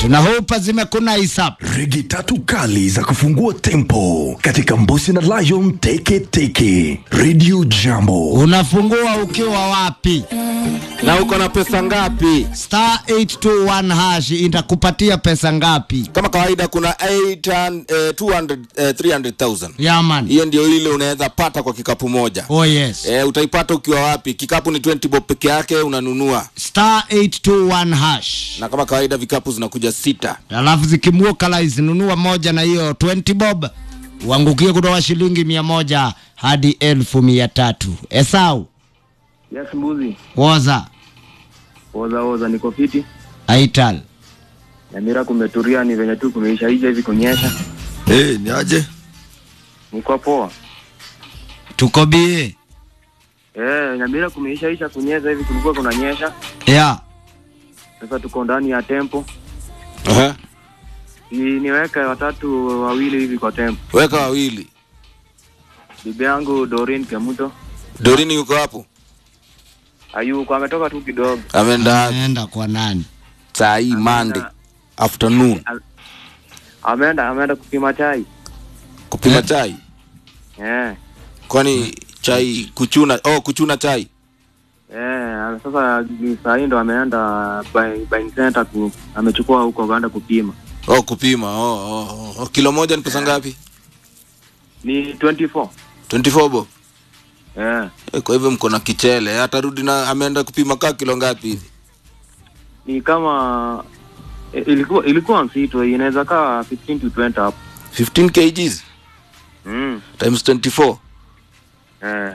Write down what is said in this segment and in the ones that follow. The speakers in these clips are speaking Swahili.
tunahopa zimekuna isap Rigi tatu kali za kufungua tempo katika Mbusi na Lion Teke Teke. Radio Jambo. unafungua ukiwa wapi na uko na pesa ngapi? star 821 hash itakupatia pesa ngapi Kama kawaida kuna 800, eh, 200, eh, 300,000 yaman hiyo ndio ile unaweza pata kwa kikapu moja. oh yes Eh, utaipata ukiwa wapi? Kikapu ni 20 bob peke yake unanunua, star 821 hash na kama kawaida vikapu zinakuja sita. alafu zikimuokalaizi nunua moja na hiyo 20 bob uangukie kutoka shilingi mia moja hadi elfu mia tatu esau Yes, mbuzi. woza Oza oza niko fiti. aital Nyamira kumeturia ni venye tu kumeisha hija hivi kunyesha. Eh, ni aje? Niko poa. tuko bie Eh, Nyamira kumeisha isha kunyesha hivi kulikuwa kunanyesha. ya Sasa tuko ndani ya tempo. Aha. Ni, niweke watatu wawili hivi kwa tempo. Weka wawili. Bibi yangu Doreen Kemuto. Dorini yuko hapo? Ayuko ametoka tu kidogo. Ameenda aenda kwa nani saa hii Monday afternoon Ameenda ameenda kupima chai. kupima Eh. chai. Eh. Kwani chai kuchuna, oh kuchuna chai. Eh, sasa ni saa hii ndo ameenda buying buying center ku, amechukua huko kaenda kupima. Oh kupima. Oh, oh, oh. Kilo moja ni pesa ngapi? Ni 24. 24 bob. Eh. Eh, Kwa hivyo mko na kichele. Atarudi na ameenda kupima kaa kilo ngapi hivi? ni kama eh, ilikuwa ilikuwa mzito inaweza kaa 15 to 20 hapo 15 kgs mm. times 24. eh.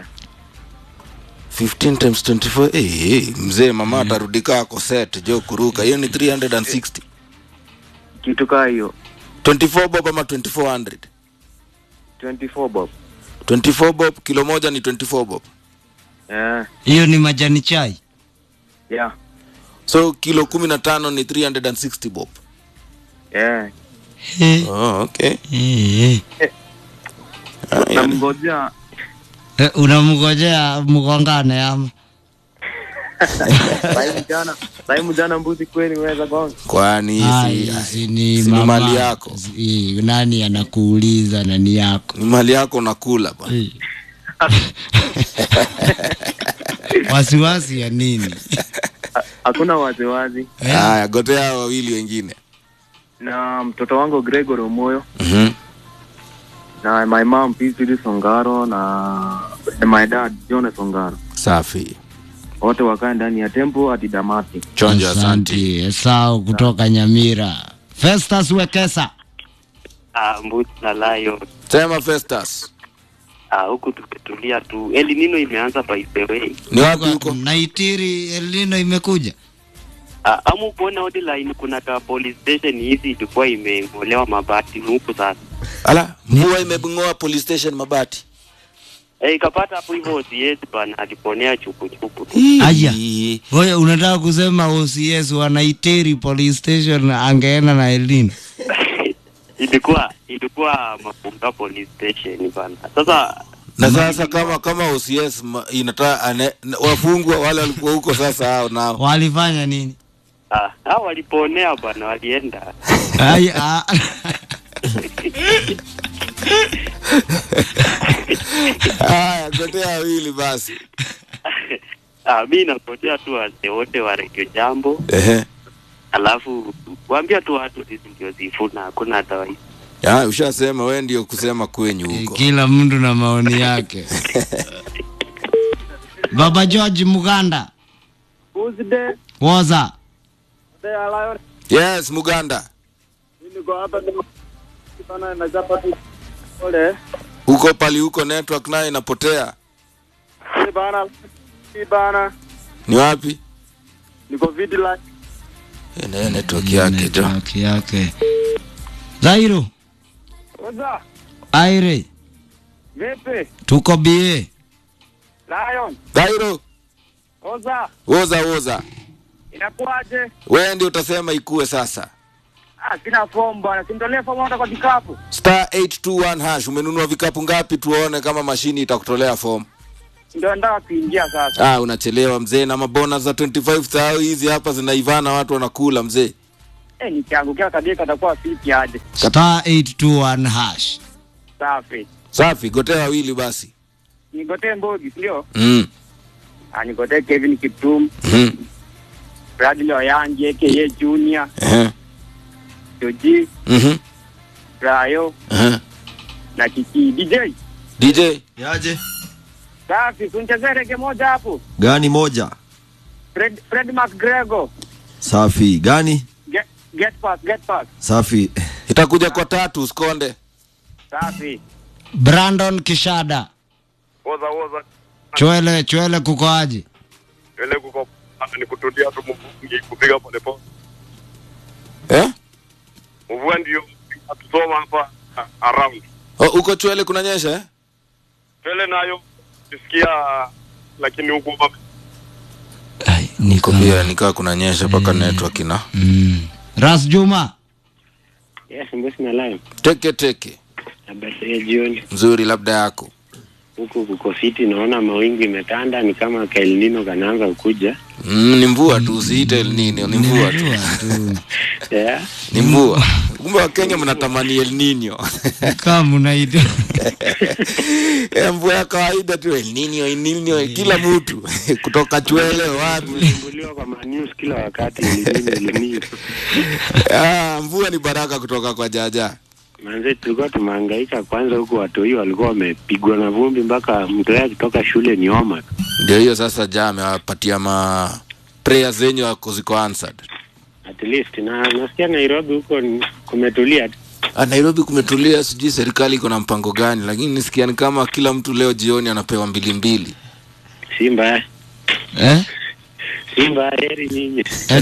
15 times 24. Eh, eh, mzee mama atarudi kaa ako set jo kuruka. Hiyo ni 360. kitu kaa hiyo 24 bob ama 2400. 24 bob 24 bob kilo moja ni 24 bob. eh. hiyo ni majani chai yeah. So kilo 15 ni 360 bob. eh. Eh, Oh, okay. eh, eh. Ah, yani. namngojea Eh, unamngojea mgongane ama saimu jana saimu jana mbuzi kweli weza gonga Kwani Ah, si, hizi ni si ni mama- mali yako. si- nani anakuuliza nani yako ni mali yako nakula bwana. Eh. wasiwasi ya nini hakuna waziwazi Eh, Haya, gotea hao wawili wengine. na mtoto wangu Gregory Omoyo Mhm. na my mom Pizili Songaro na my dad Jonas Songaro Safi. wote wakae ndani ya tempo hadi damati Chonjo, asante. asante esau kutoka nyamira festus wekesa Ah, mbuzi na layo Sema Festus. ah, huku tukitulia tu. El Nino imeanza by the way. Ni wapi huko? naitiri elino imekuja Ah, amu kuona hotline kuna ka police station hizi ilikuwa imeng'olewa mabati huku sasa. Ala, mvua imebungoa police station mabati. Eh, ikapata hapo hivyo OCS bana aliponea chupu chupu. Aya. Ii. Wewe unataka kusema OCS wanaiteri police station angeenda na elino ilikuwa ilikuwa Mapunga police station bana. Sasa Na sasa kama kama OCS ma- inataka ane- na- wafungwa wale walikuwa huko sasa hao nao. walifanya nini ah, hao waliponea bana walienda. Aya, ah. Haya, gotea wawili basi. ah, mimi napotea tu wazee wote wa Radio Jambo. Ehe. Alafu kuambia tu watu sisi ndio zifuna hakuna hata wa Ya, ushasema wewe ndio kusema kwenyu huko. kila mtu na maoni yake baba george muganda Uzide woza Lion Yes, Muganda. niko hapa sana na chapa tu pole Huko pali huko network nayo inapotea. si bana si bana Ni wapi? niko vidi la Eh, na hiyo network yake jo. Network yake zairo Oza aire vipi tuko bie Lion Dairo, Oza woza woza. inakuaje Wewe ndio utasema ikue sasa. ah sina fomu bwana simtolee fomu hata kwa kikapu Star 821 hash umenunua vikapu ngapi tuone kama mashini itakutolea form. ndio nataka kuingia sasa Ah, unachelewa mzee na mabona za 25 thao hizi hapa zinaivana watu wanakula mzee. Eh, nikiangukia kabisa katakuwa fiti aje. star 821 hash Safi. safi gotea wawili basi Nigotee Mbogi, ndio? mm. Ah, nigotee Kevin Kiptum, mm. Bradley Oyanji aka Junior, uh-huh. Joji, mm-hmm. Rayo uh-huh. na Kiki DJ. dj Yaje? Safi, tunchezee rege moja hapo. Gani moja? Fred, Fred McGregor. Safi. Gani? Get, get pass, get pass. Safi. itakuja kwa tatu usikonde Safi. brandon kishada Woza woza chwele chwele kukoaji ile kuko hapa ni kutulia tu mvungi kupiga pole pole. eh? Mvua ndio tusoma hapa a- around. oh, uko chwele kunanyesha eh? Tele nayo tusikia lakini huko baba Ai, niko pia nikaa kunanyesha mpaka network ina mm. ras juma Yes, mbosi na live. teke teke Habari ya jioni. mzuri labda yako Huku kuko fiti, naona mawingu imetanda, ni kama kaelnino kanaanza kukuja. mm, ni mvua tu usiite El Nino ni mvua tu tu Yeah. ni mvua kumbe wakenya mnatamani El Nino kama unaita Eh, mvua ya kawaida tu El Nino El Nino kila mtu kutoka chwele wapi Tumesumbuliwa kwa manews kila wakati, elinino elinino. ah, mvua ni baraka kutoka kwa jaja Manze, tulikuwa tumehangaika kwanza, huku watoi walikuwa wamepigwa na vumbi mpaka mtoto akitoka shule ni homa tu. ndio hiyo sasa ja amewapatia ma prayer zenyu wako ziko answered At least na nasikia Nairobi huko ni- kumetulia tu. Ah, Nairobi kumetulia, sijui serikali iko na mpango gani, lakini nisikia ni kama kila mtu leo jioni anapewa mbili mbili. si mbaya, eh? si mbaya, heri nyinyi.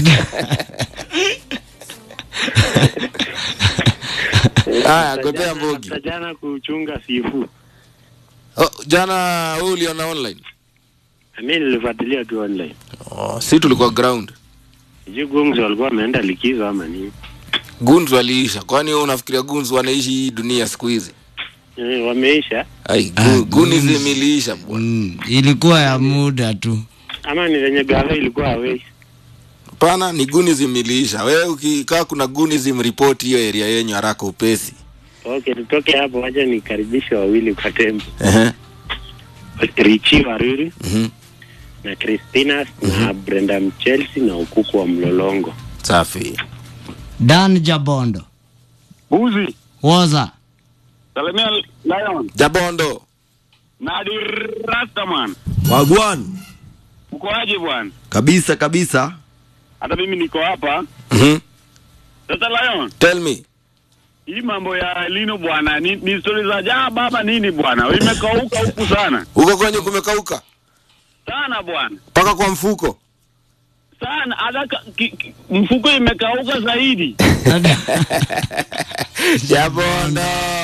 Haya, gotea Mbogi. Hata jana kuchunga sifu, Oh, jana wewe uliona online? mi nilifuatilia tu online. Oh, si tulikuwa ground. Sijui Gumzo walikuwa wameenda likizo ama nini. Guns waliisha. Kwani wewe unafikiria Guns wanaishi hii dunia siku hizi? Eh, wameisha Ai, Ah, gu, Gunis Guns. imeliisha bwana. mm, ilikuwa ya muda tu ama ni venye gava ilikuwa awei. Hapana, ni Gunis imeliisha. Wewe ukikaa kuna Gunis report hiyo area yenyu haraka upesi. Okay, tutoke hapo, wacha nikaribishe wawili kwa tembo, Ehe. Richi Waruri Mhm. na Christina na Brenda Mchelsi na ukuku wa Mlolongo. Safi. dan jabondo Buzi, woza salimia Lion, Jabondo. Nadi Rastaman. Wagwan. Uko aje bwana? Kabisa kabisa. Hata mimi niko hapa. Mhm. Sasa Lion, Tell me. hii mambo ya Lino bwana ni, ni stori za jaa baba nini bwana? Imekauka huku sana. Huko kwenye kumekauka Sana bwana. mpaka kwa mfuko. Sana hata ka- ki- ki- mfuko imekauka zaidi. Jabondo.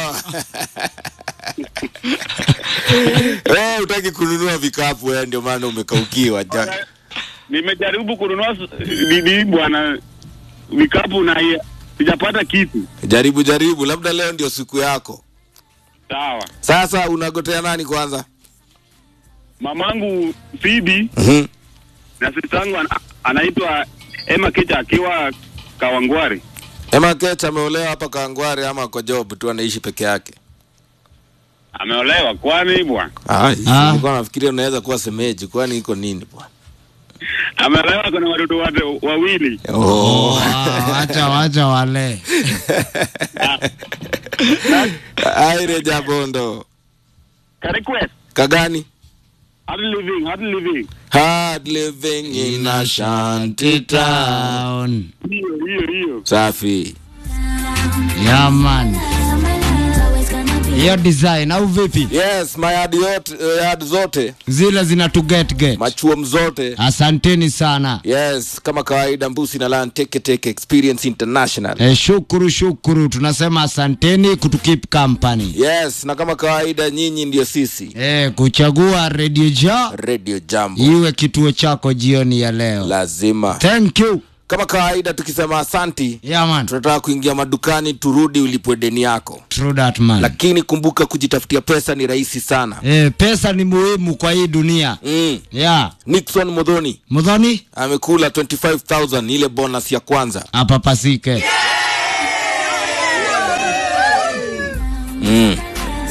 Wewe utaki kununua vikapu wewe ndio maana umekaukiwa. Ja- Nimejaribu kununua s- nini bwana vikapu na ya- sijapata kitu. Jaribu jaribu, labda leo ndio siku yako. Sawa. Sasa unagotea nani kwanza? Mamangu Phoebe Mhm. na sistangu ana, anaitwa Emma Kecha akiwa Kawangware. Emma Kech ameolewa hapa Kangware ama kwa job tu anaishi peke yake? Ameolewa kwani bwana? Ah, Ah. nilikuwa nafikiria unaweza kuwa semeji, kwani iko nini bwana? Ameolewa kuna watoto wate wawili. Oh. Wow, wacha wacha wale Aire Jabondo. Ka request Kagani? hard living, hard living. Hard living in a shanty town. town Hiyo hiyo hiyo. Safi. yaman hiyo design au vipi Yes, mayadi yote, yard zote, zile zina to get get machuom zote. asanteni sana Yes, kama kawaida Mbusi na Lan Teke Teke Experience International. e, shukuru shukuru tunasema asanteni kutukip company Yes, na kama kawaida nyinyi ndio sisi. e, kuchagua radio ja Radio Jambo. iwe kituo chako jioni ya leo Lazima. thank you kama kawaida tukisema asanti yeah, man. tunataka kuingia madukani turudi ulipwe deni yako True that, man. lakini kumbuka kujitafutia pesa ni rahisi sana Eh, pesa ni muhimu kwa hii dunia mm. yeah. nixon modhoni mudhoni amekula 25000 ile bonus ya kwanza apapasike mm.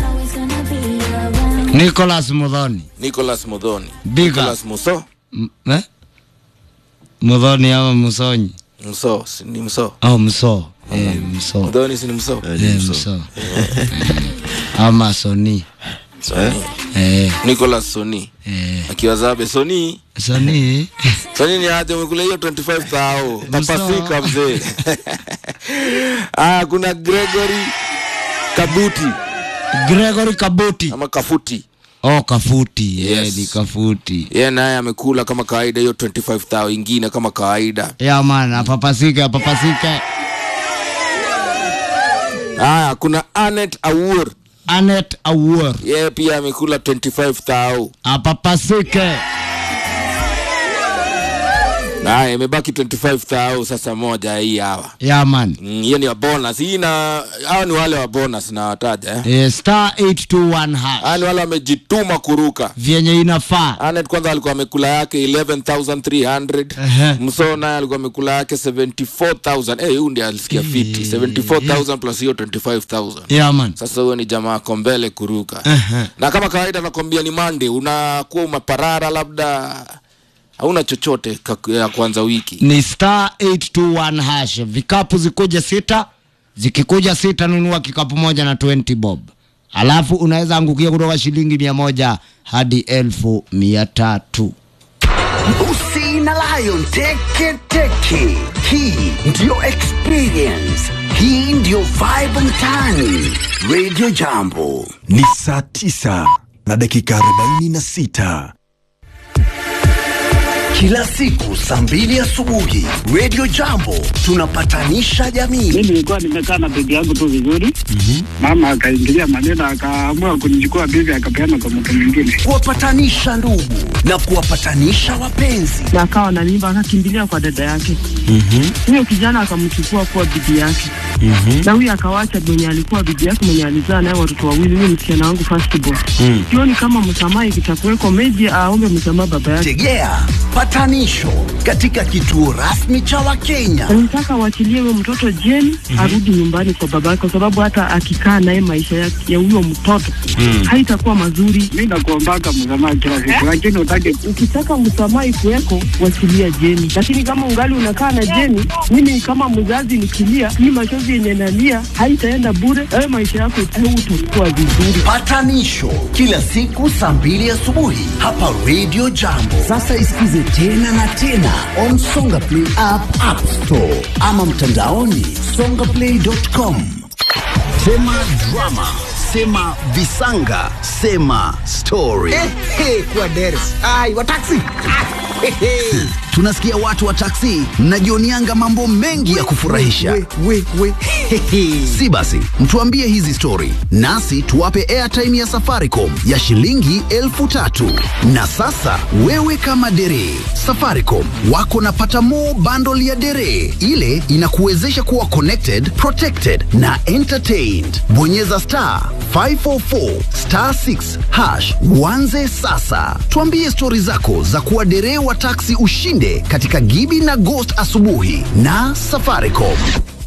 nicolas mudhoni nicholas modhoni Big up. nicholas muso M- eh? mudhoni ama musonyi mso si ni mso au mso eh, mso modhoni si ni mso eh, mso ama soni eh, nicholas soni eh. akiwa zabe soni soni soni ni aje umekula hiyo 25 thao Mso. tapasika mzee ah kuna gregory kabuti gregory kabuti ama kafuti oh kafuti yes. Yes. ni kafuti yeye naye amekula kama kawaida hiyo 25 thao ingine kama kawaida ya man apapasike apapasike haya kuna anet awur anet awuor yeye pia amekula 25 thao apapasike haya imebaki 25 thao sasa moja hii hawa ya man Mm, hiyo ni wa bonus hii na hao ni wale wa bonus na wataja eh? eh, star 821 hash hao ni wale wamejituma kuruka vyenye inafaa Anet kwanza alikuwa amekula yake 11300 Ehe. mso naye alikuwa amekula yake 74000 eh huyu ndiye alisikia fiti 74000 plus hiyo 25000 ya man sasa huyo ni jamaa ako mbele kuruka Ehe. na kama kawaida nakwambia ni mande unakuwa umeparara labda hauna chochote ka- ya kwanza wiki ni star 821 hash vikapu zikuja sita zikikuja sita nunua kikapu moja na 20 bob alafu unaweza angukia kutoka shilingi mia moja hadi elfu mia tatu Usi na Lion Teke Teke. Hii ndiyo experience. Hii ndiyo vibe mtaani. Radio Jambo. Ni saa tisa na dakika arobaini na sita. Kila siku saa mbili asubuhi Radio Jambo tunapatanisha jamii. mi nilikuwa nimekaa na bibi yangu tu vizuri mama akaingilia maneno akaamua kunichukua bibi akapeana kwa mtu mwingine Kuwapatanisha ndugu na kuwapatanisha wapenzi. na akawa na mimba akakimbilia kwa dada yake huyo kijana akamchukua kuwa bibi yake na huyo akawacha mwenye alikuwa bibi yake mwenye alizaa naye watoto wawili huyo msichana wangu firstborn sioni kama msamaha ikitakuweko meji aombe msamaha baba yake Tegea patanisho katika kituo rasmi cha Wakenya. nataka waachilie huyo mtoto jeni arudi nyumbani kwa baba yake kwa sababu hata akikaa naye maisha ya ya huyo mtoto haitakuwa mazuri mi nakuombaka msamaha kila siku lakini utake ukitaka msamaha ikuweko wachilia jeni lakini kama ungali unakaa na jeni mimi kama mzazi nikilia hii machozi yenye nalia haitaenda bure ayo maisha yako utakuwa vizuri Patanisho kila siku saa mbili asubuhi hapa Radio Jambo. Sasa isikize tena na tena on Songa Play app, App Store ama mtandaoni songaplay.com. Sema drama, sema visanga, sema story. kwa deres ai wa taxi Tunasikia watu wa taksi mnajionianga mambo mengi ya kufurahisha. we, we, we. Si basi, mtuambie hizi stori nasi tuwape airtime ya Safaricom ya shilingi elfu tatu. Na sasa wewe kama dere, Safaricom wako na patamo bundle ya dere, ile inakuwezesha kuwa connected, protected na entertained. Bonyeza star 544 star 6 hash uanze sasa. Tuambie stori zako za kuwa dere wa taksi ushinde katika Gibi na Ghost asubuhi na Safaricom.